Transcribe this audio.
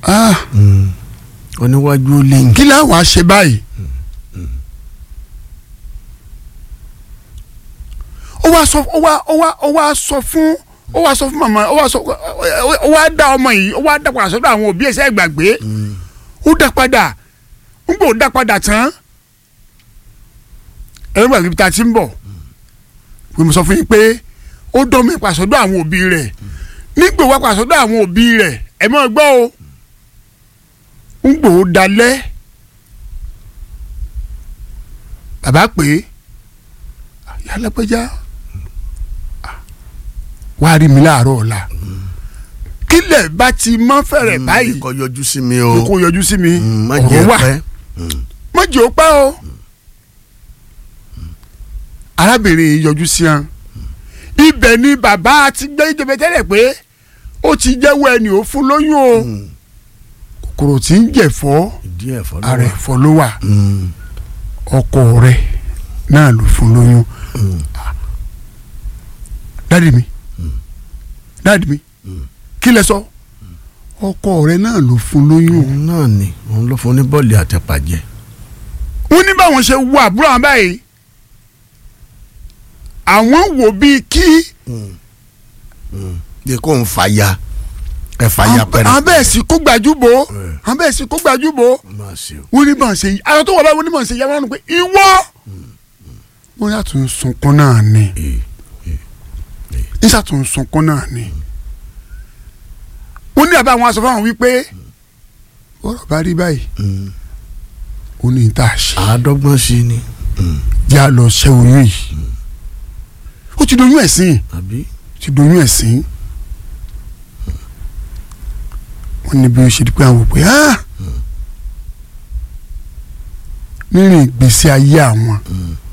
ah oníwájú ó lẹ́yìn. kí láwọn á ṣe báyìí. ó wá sọ ó wá ó wá ó wá sọ fún ó wá sọ fún màmá ó wá sọ ó wá dá ọmọ yìí ó wá dá padà sọ́dọ̀ àwọn òbí ẹsẹ ìgbàgbé ó dá padà ń gbò dá padà tán ẹ̀rọ ìgbàgbé ta ti ń bọ̀ pé mo sọ fún yín pé ó dán mi padà sọ́dọ̀ àwọn òbí rẹ̀ nígbò wá padà sọ́dọ̀ àwọn òbí rẹ̀ ẹ̀ mọ́ gbọ́ o ń gbò ó dalẹ̀ bàbá pé yálẹ́pẹ́já wá rí mi láàárọ̀ ọ̀la kílẹ̀ bá ti mọ́ fẹ̀rẹ̀ báyìí kò yọjú sí mi o. kó yọjú sí mi Mm, má ọ̀rọ̀ jẹ́ wà pẹ́. mọ́jì ó pẹ́ o arábìnrin yìí yọjú sí wọn ibẹ̀ ni bàbá ti gbé ìjọba tẹ́lẹ̀ pé ó ti jẹ́wọ́ ẹni ò fún lóyún o Mm. kòkòrò tí ń jẹ̀fọ́ ìdí ẹ̀fọ́ ló ara wà. ẹ̀fọ́ ló wà Mm. ọkọ rẹ̀ náà ló fún lóyún Mm. dáàdì mi dáàdì mi kí lẹ sọ ọkọ rẹ̀ náà ló fún lóyún òun náà ni òun ló fún ní bọ́ọ̀lì àtẹ̀pàjẹ́. wọ́n ní báwọn ṣe wo àbúrò àwọn báyìí àwọn wò bíi kí bí kò ń fàya ẹ fàya pẹrẹ. àwọn bẹ́ẹ̀ sì kó gbajúbò Eh. àwọn bẹ́ẹ̀ sì kó gbajúbò máa ṣe o. wọ́n ní bá ń ṣe yìí àwọn tó wà báyìí wọ́n ní bá ń ṣe yìí àwọn pé ìwọ wọ́n yà tún sunkún náà ni Ee. níṣà tún sunkún náà ni wọ́n ní àbá àwọn aṣọ fáwọn wípé ọ̀rọ̀ bá rí báyìí Mm. ó ní tá a ṣe àádọ́gbọ́n sí ni. Mm. jẹ́ à lọ ṣẹ́ oyún yìí ó ti doyún ẹ̀sìn àbí. ó ti doyún ẹ̀sìn wọ́n ní bí ó ṣe di pé àwọn òpè á nínú ìgbésí ayé àwọn Mm.